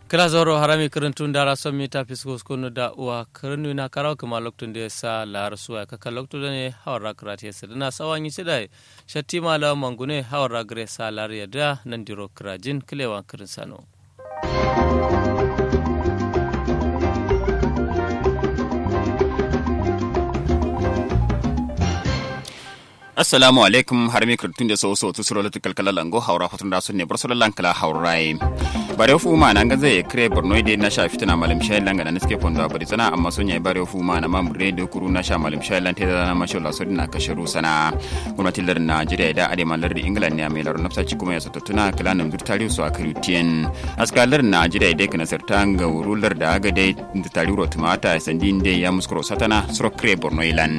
kala zoro harami kirintun dara son mita fisko skunu da uwa kirinu na karaw kuma loktun da sa lar suwa kaka loktu da ne hawar rakrat ya sadana sawan yi sidai shatti mala mangune hawar ragre sa lar ya da nan diro krajin kilewan kirin sano assalamu alaikum har mi kirtun da so so tu suro lutu kalkala lango haura fatun da sunne bar solan kala haurai bare fu ma nan gaze kre borno de na sha fitina malim shay langa na niske pondo abari sana amma sonya bare fu ma na mamre de kuru na sha malim shay lan te da na masho la sodina kasharu sana gwamnatin lar Najeriya da ade malar da England ne mai lar nafsa ci kuma ya sato tuna kala nan dur tariu so akari tien askalar Najeriya de kana sartan ga wurular da aga de tariu tumata sandin de ya muskuro satana suro kre borno ilan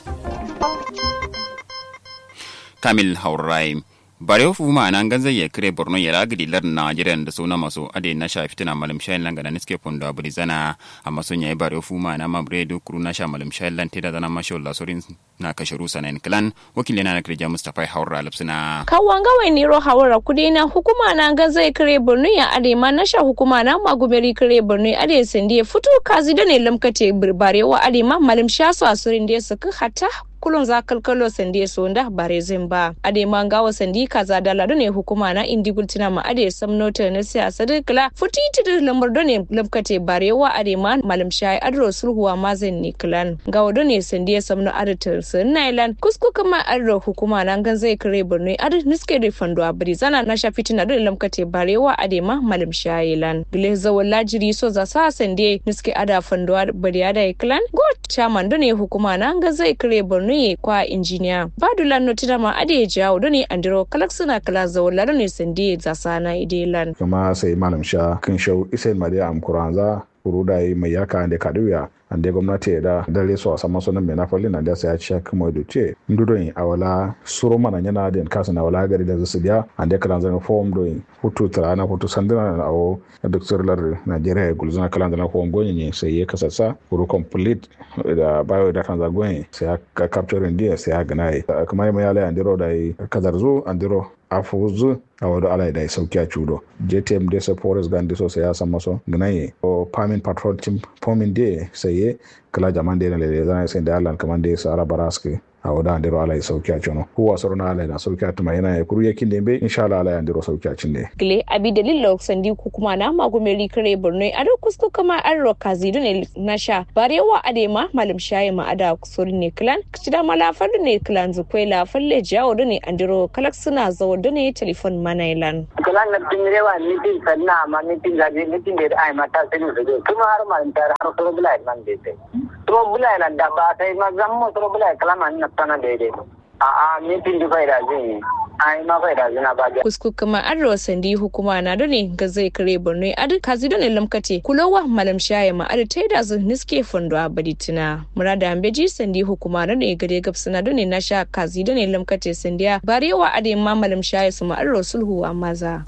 kamil haurai bare fu ma nan ganzan ya kire borno ya lagidi lar najeriya da suna masu ade na sha fitina malam shayin langa da niske pondo abri zana amma sun yayi bare fu ma na mabre do kuru na sha malam shayin lan te da zana masho Allah sorin na kasharu sanan klan wakili na kirja mustafa haura lapsina kawanga wai niro hawara kudi na hukuma na ganzan ya kire borno ya ade ma na sha hukuma na magumeri kire borno ya ade sandi ya fito kazi da ne lamkate bare wa ade ma malam sha su asurin da ya saka hatta kulon za kalkalo sandi so nda bare zimba ade mangawa sandi kaza dala ne hukuma na indi gultina ma ade samno ta na siyasa da kala futi ti lambar done labkate barewa ade ma malam shayi adro sulhuwa ma zan ni klan gawa done sandi samno ade ta sun nailan kusku kama adro hukuma na gan zai kare burne ade niske da fando abri zana na sha fitina dole lamkate barewa ade ma malam shayi lan gile zawon lajiri so za sa sandi niske ada fando bari ada klan god chairman done hukuma na gan zai kare burne ne kwa injiniya badula notina ma ade jawo do ne andiro kalak suna kala zawala do ne sandi zasana idelan kama sai malam sha kan shau isai mariya amkuranza kuruda yi mai yaka da kaduya ande gwamnati da dare su a sama sunan mai nafali na da sai ya ci kuma da ce ndudon a wala suro mana yana da kasa na wala gari da zasu biya ande kalan zan form doin hutu tarana hutu sandina na awo duk sirlar Najeriya gulzuna kalan zan form gonye ne sai ya kasasa kuru complete da bayo da kan zagonye sai ya capture dia sai ya gana kuma mai yala andiro da kazarzu andiro afuzu a wado ala da sauki a cudo jtm de sa forest gan so sai ya san maso gnaye o pamin patrol team pomin de sai ye kala jaman de na lele zan sai da alan kaman de sa ara baraske a wada andiro ala ya sauki a cuno huwa soro na ala na sauki a tuma yana ya kuru yakin dembe insha Allah ala ya andiro sauki a cin de gile abi dalil sandi ku kuma na magumeri kare borno a da kusku kama an roka zidu ne na sha barewa adema malam shayi ma ada kusuri ne klan kicida malafar ne klan zukwai lafar le jawo da ne andiro kalak suna zawo da ne telefon manailan klan na tingirewa mitin sanna ma mitin gaji mitin da ai mata sai ne kuma har ma tar har soro bulai man de to bulai nan da ba sai ma zammo soro bulai kala man na tana daidai a'a mitin da bai da zai ai ma bai da zina ba kusku kuma an rawa sandi hukuma na da ne ga zai kare borno adu kazi da ne lamkate kulowa malam shaye ma adu tai da zun niske fondo a baditina murada ambeji sandi hukuma na ne gare gabsana da ne na sha kazi da ne lamkate sandiya barewa ade ma malam shaye su ma an rawa sulhu a maza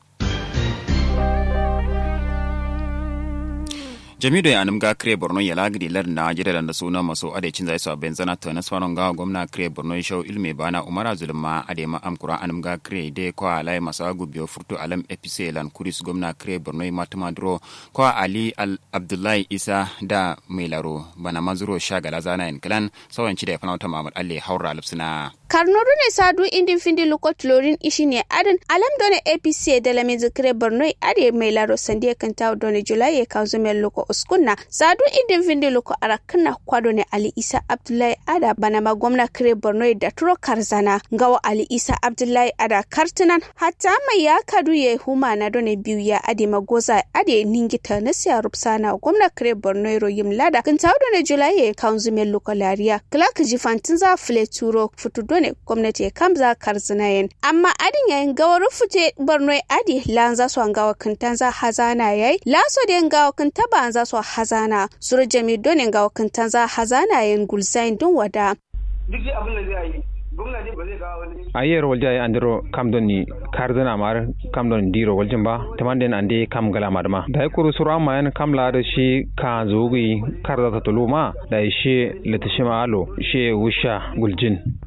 jamido ya anum ga kre borno ya lagidi lar na jira da suna maso ade cin zai so benzana to na swanon ga gwamna kre borno show ilme bana umara zulma ade ma amkura anum ga kre de ko alai masa gubyo furtu alam epise lan kuris gwamna kre borno matuma dro ko ali al abdullahi isa da melaro bana mazuro shagala zana en klan sawan ci da fanauta mamad alle haura lupsina karnodu ne sadu indin findi lokot lorin ishi ne adin alam done apc da lame zikire borno ade melaro sandiya kanta done julai ya kawo zumel loko uskunna sadu idin vindi loko arakna kwado ne ali isa abdullahi ada bana ma gwamna kire borno da turo karzana ngawa ali isa abdullahi ada kartunan hatta mai ya kadu ya huma na done biyu ya ade magoza ade ningita na siya rupsana gwamna kire borno ro yim lada kan tawo done julai ya kanzu mel loko lariya clark jifantin za fule turo futu done gwamnati ya kamza karzana yen amma adin yayin gawa rufute borno ade lanza so ngawa kantan za hazana yayi laso de ngawa kanta ba za su hazana suru jami donin ga wakantan za hazana yin gulzain don wada. Duk abin da zai yi gwamnati ba zai kawo wani ayer walja ay andiro kam don ni kardana mar kam don diro waljin ba tamanden ande kam gala madma da kuru sura ma yan kam la da shi ka zogi karda ta tuluma da shi litishima alo shi wusha guljin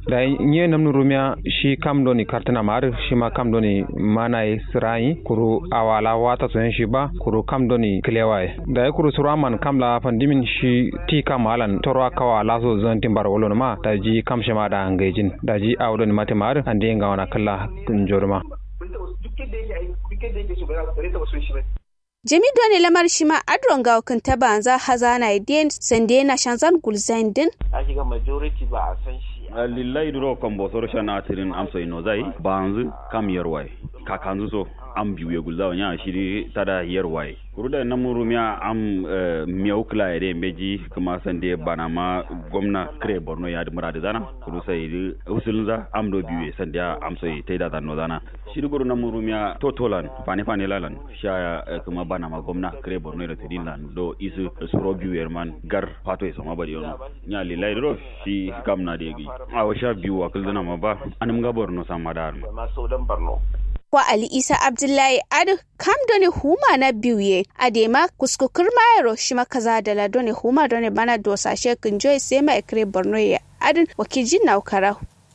da nye namnu rumia shi kam doni kartana mar shi ma kam doni manai sirai kuru awala wata so shi ba kuru kam doni klewai da ya kuru suraman kam la pandimin shi ti kam halan torwa kawa laso zan timbar wolon ma da ji kam shema da ngejin da ji awdoni mate mar ande ngawana kala njorma duk yadda yake duk yadda yake so ba za ta son shi ba jami doni lamar shi ma adron ga kan taba za hazana idin sande na shanzan gulzain din a shiga majority ba a san shi lillahi duro kan bosor shana tirin amso ino zai banzu kam yarwai kakanzu so am biyu ya gulzawa nya shiri tada yarwai kuruda na murumiya am miyau kila ere meji kuma sande bana ma gwamna kre borno ya di muradi zana kuru sai di usulun za am do biyu sande am sai taida zanno zana shiri guru na murumiya totolan fane fane lalan sha kuma bana ma gwamna kre borno da tidin lan do isu suro biyu yerman gar pato ya sama bari yono nya lillahi duro shi kam na degi a washa biyu wakil zana ma ba anum ga borno sama dar ma so dan borno wa Ali Isa Abdullahi Adu kam doni huma na biuye adema kuskukur mayaro shima kaza da la doni huma doni bana dosa shekin joy sema ekre Borno ya adin wakijin na ukara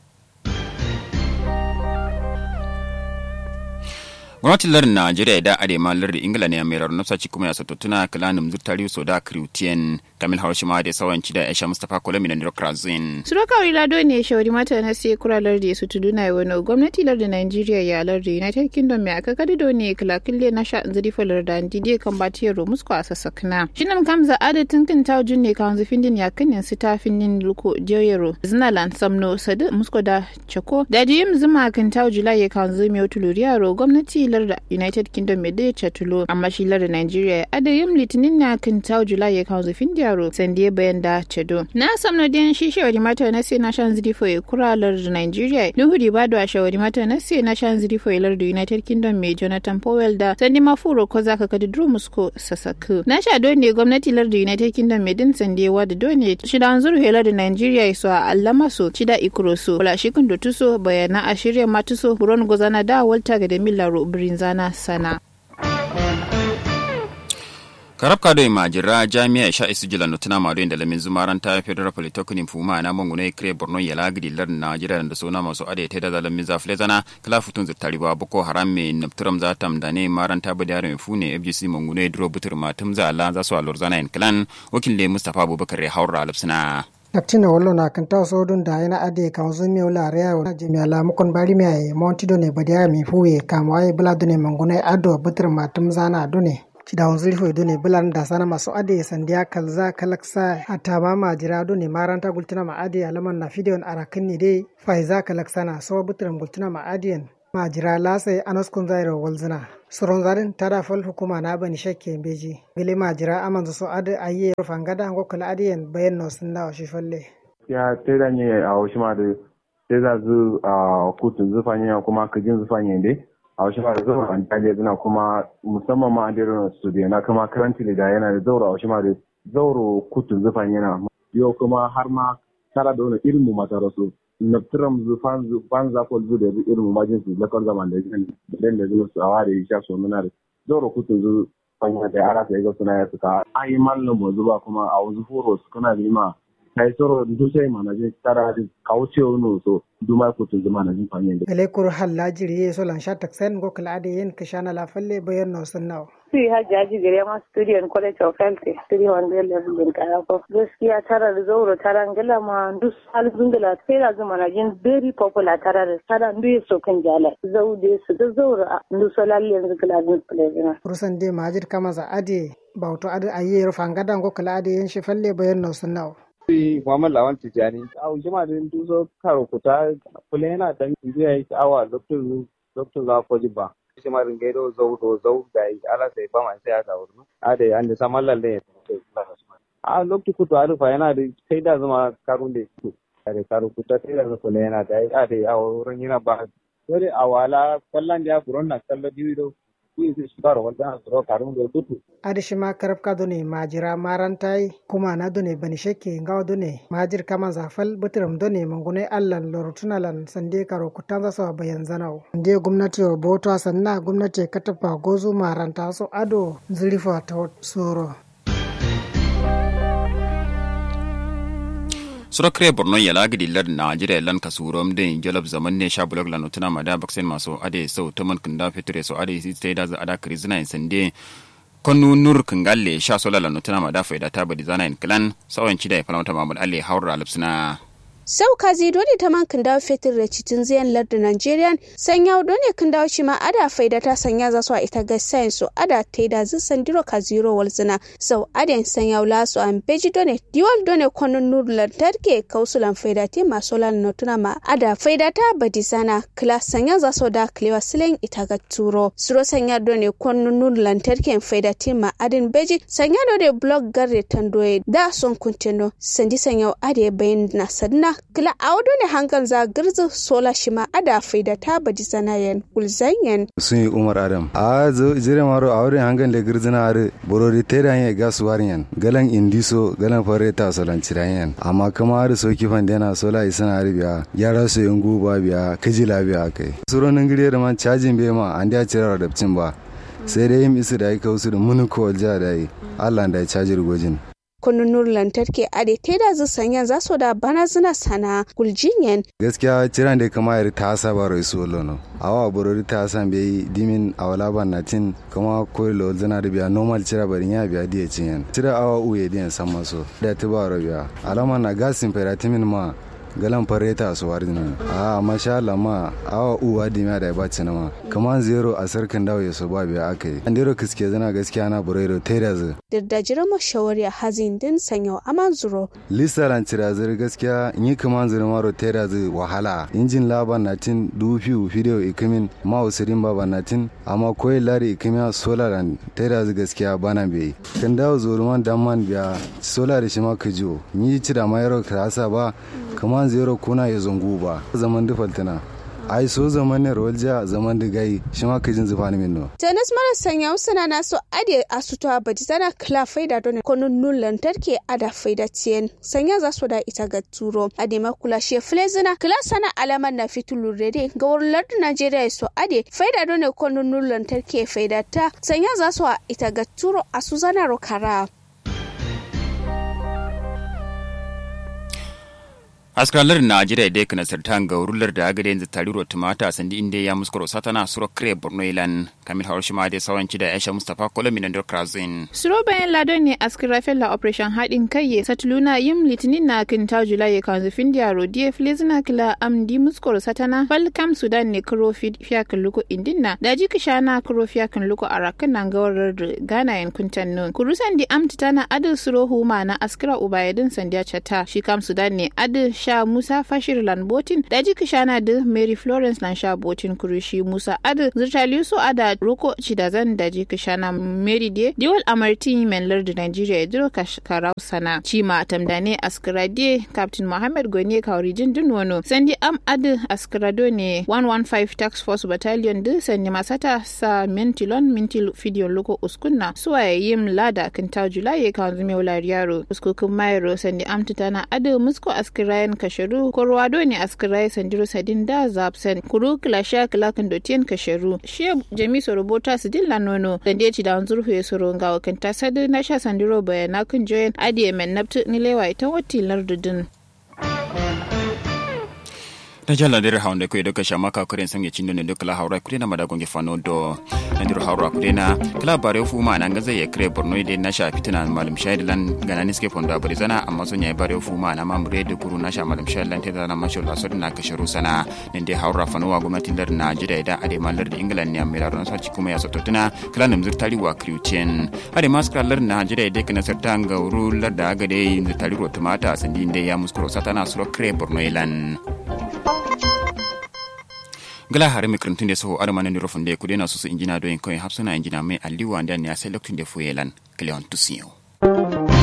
gwamnatin lardin najeriya da arema lardin ingila ne mai rarrun nafsaci kuma ya sato tuna kalanin zurtari so da kriutiyan kamil haushima da sawanci da aisha mustapha kolami da ndokrazin suroka wila do ne shawari mata na sai kura lardi su tudu na wani gwamnati lardin nigeria ya lardi united kingdom mai aka kadi do ne kilakille na sha nziri falar da ndidi kan batiyar romusko a sassakna shinam kamza adatin kin taujin ne kan zufin din ya kanin su ta finnin luko joyero zinalan samno sadu musko da chako da jiyim zuma kan taujila ya kan zumi otuluriyaro gwamnati larda united kingdom mai daya chatulo amma shi larda nigeria adayim litinin na kan taujila ya kan zufin yaro sande bayan da cedo na samno den shi shawari mata na sai na shan zidi fo kura larda nigeria nuhu di bado a shawari mata na sai na shan zidi fo larda united kingdom mai jonathan powell da sande mafuro ko zaka kadi drum musko sasaku na sha do ne gwamnati larda united kingdom mai din sande wa da do ne shida an zuru larda nigeria so a allama so shida ikuro so wala shi kun tuso bayana a shirya matuso buron gozana da walta ga da millaro brinzana sana karab kado majira jami'a sha isu jila no tana mado inda lamin zumaran ta federal polytechnic fuma na mangune kre borno ya lagidi lar najira da sona masu ade ta da lamin za flezana kala futun zittari ba boko haram me napturam za tam da ne maran ta bada yaron fune fgc mangune dro butur matum za Allah za su alor zana in klan wakil le mustafa abubakar ya haura alfsina Kaptina wallo na kan taw sodun da yana ade kan zo mi wala reya wa jemi ala mukon bari mi ay monti do ne badiya mi fuwe kam ay bula do ne mangune ado butur matum zana do ne cida wanzuri fo do ne bulan da sana maso ade sandiya kalza kalaksa hatta ma majira do ne maranta gultina ma ade alaman na fideon arakin ne dai faiza kalaksana so butur gultina ma adiyan majira lasa anaskun zairo walzina soron zarin tada fal hukuma na bani shakke beji gele majira amanzo so ade aye fangada ngo kala adiyen bayan no sunna shi falle ya teda nye a oshima de teda zu a kutun zufanye kuma kajin zufanye de a oshima da zuwa an taje zina kuma musamman ma an dero studio na kuma karanti da yana da zauro a oshima da zauro kutun zufanye na yau kuma har ma tara da wani irin mu mata rasu naftiram zu fan za ko zu da irin mu majin su lakon zaman da yin da da zuwa su awa da ya sha so muna da zauro kutun zu fanya da ara sai ga suna ya suka ayi mallin mu zuba kuma a wasu furo su kana lima kai soro du sai mana je tara di kauce no so du ma ko tun zama na jin fanya da gele kur halla jiri so lan sha taksen go kala ade yen kishana la falle bayan no sunna si hajjaji gare ma studio in college of health studio wanda level din kaya ko gaskiya tara da zauro tara ngala ma duk hal zungala sai da zuma na jin very popular tara da tara ndu so kan jala zaude su da zauro ndu so lalle yanzu kala din play rusan de majid kama za ade bauto ade ayi fangada go kala ade yen shi falle bayan no sunna Sai Muhammad Lawan Tijjani, a jima da duzo karo kuta kula yana dan biya yi awa Dr. Dr. Zafoji ba. Shi ma ringai do zau do zau da yi ala sai ba mai sai aka wurin. A da an da saman lalle ya tafi A lokacin kuta arufa yana da kai da zama karun da su. A da karo kuta kai da zama kula yana da yi a da a wurin yana ba. Dole a wala kwallon da ya furon na kallon biyu adishi ma karabka done majira marantai kuma na done bani shekke ngawa done majir kama zafal butiram done mangune allan lorotunalan sande karo kutanza so bayan zanau nde gwamnati wa boto sanna gwamnati katafa gozu maranta so ado zurifa ta soro sura kre borno ya lagidi lad najeriya lan kasurom den jalab zaman ne sha blog la notuna mada baksen maso ade sau taman kinda fitre so ade si stay da za ada krizina in sande konu nur kingalle sha sola la notuna mada faida ta badi zana in klan sawan cida ya falamata mamul alle haura alipsina sau kazi dole ta man kan dawo fetur da citin ziyan lardin nigerian sanya dole kan dawo shi ma ada faida ta sanya za su a ita ga sayan su ada ta yi da zin sandiro ka zero walzina sau aden sanya wula su an beji dole diwal dole kwanon nur lantarki kausulan faida te masu lan notuna ma ada faida ta badi sana kila sanya za su da kilewa silen ita ga turo suro sanya dole kwanon nur lantarki faida te ma adin beji sanya dole blog garre tandoye da son kuntino sandi sanya ade bayan na sadna kila audo ne hankan za girzi sola shi ma ada faida ta baji sanayen ulzanyen sun yi umar adam a zo jire maro a wurin hankan da girzina are borori tera yin ga suwariyan galan indiso galan fare ta solan cirayen amma kuma har so kifan da yana sola isana biya yara su yin guba biya kajila biya kai suronin gire da man cajin bai ma an da cire radabcin ba sai dai yin isu da ya kawo su da munuko ja da yi allah da ya caji rigojin kununur lantarki a da ta da zu sanya za su da bana zina sana guljinyen. gaskiya ciran da kama yari ta saba rai su lono awa borori ta san bai dimin a wala ban na tin kuma koyi lo zina da biya normal cira barin ya biya diya cinyen cira awa uye diyan san maso da ta ba biya alama na gasin feratimin ma galan fareta su wari nan a masha Allah ma awa uwa dimiya da ba cina ma kaman zero a sarkin dawo ya so ba biya aka yi andero kiske zana gaskiya na burairo tera zu da jira mashawari a hazin din sanya aman zuro listaran tirazir gaskiya yi kaman zuru maro tera zu wahala injin laban na tin dubu video ikimin ma usirin baba na tin amma koyi lari ikimiya solaran tera zu gaskiya bana bai kan dawo zuruman damman biya solar shi ma kajo yi cira ma yaro krasa ba kaman zero kuna ya zungu ba zaman dufaltina ai so zaman ne rawalja zaman da gai shi ma kajin zufa ni minno tennis mara sanya usana na so ade asuto a baji zana kla faida don konun nun lantarki ada faida tiyen sanya za su da ita ga turo ade makula she flezina kla sana alaman na fitulu rede ga wurin lardin najeriya so ade faida don konun nun lantarki faida ta sanya za su a ita ga turo a su zana rokara askalar najeriya dai kana sartan ga rular da agade yanzu tariro tumata sandi inda ya muskuro satana suro kre borno ilan kamil harushima da sawanci da aisha mustapha kolomi na krazin suro bayan ladon ne askar la operation haɗin kai ya satuluna yin litinin na kinta julai ya kanzu findiya rodiye filizina kila amdi muskuro satana balkam sudan ne kuro fiya kan luko indinna da ji kishana kuro fiya kan luko arakan nan gawarar da gana yan kuntan nun kurusan di amti tana adil suro huma na askara ubayadin sandiya chata shi kam sudan ne adil sha musa fashir lanbotin da jiki shana da mary florence lan sha botin kurushi musa ad zirtali su ada roko cidazan da jiki shana mary de diwal amartin men lardi nigeria ya diro karau sana cima tamdane askrade captain mohammed goni kauri jindin wano sandi am ad askrado ne 115 tax force battalion da sandi masata sa mentilon mintil fidiyon loko uskunna suwa yim lada kinta julai kan zume wular yaro uskukun mayro sandi am tutana ad musko askirayen kasharu korwado ne askirai sandiro sadin da zapsen kuru kilasha kilakin dotiyan kasharu shi jami sorobota su dilla nono da ya ci da zurfu ya soro ga wakanta sadu na sha sandiro bayana kun joyin adiye men naftu nilewa ita wati lardudin ta jala dere hawnde ko doka shama ka kuren sange cindo ne doka la hawra kurena mada gonge fano do nandir hawra kurena kala bare fu ma nan gaze ye kre borno de na sha fitina malum shahid lan gana niske fondo abari zana amma so nyai bare fu ma na mamre de kuru na sha malum shahid lan teda na masho la so na kasharu sana nende hawra fano wa gwamnati lar na jida da ade malar da england ne amira ron sa kuma ya soto tuna kala nam zirtari wa kriutien ade maskra lar na jida de kana sarta ga uru lar da aga de zirtari ro tumata sandi inde ya muskuro satana suro kre borno ilan gala hare mi krantun de so adama ne rofon de kudena so so injina do en koy hapsuna injina me aliwa ndan ya select de fuyelan kleon tusiyo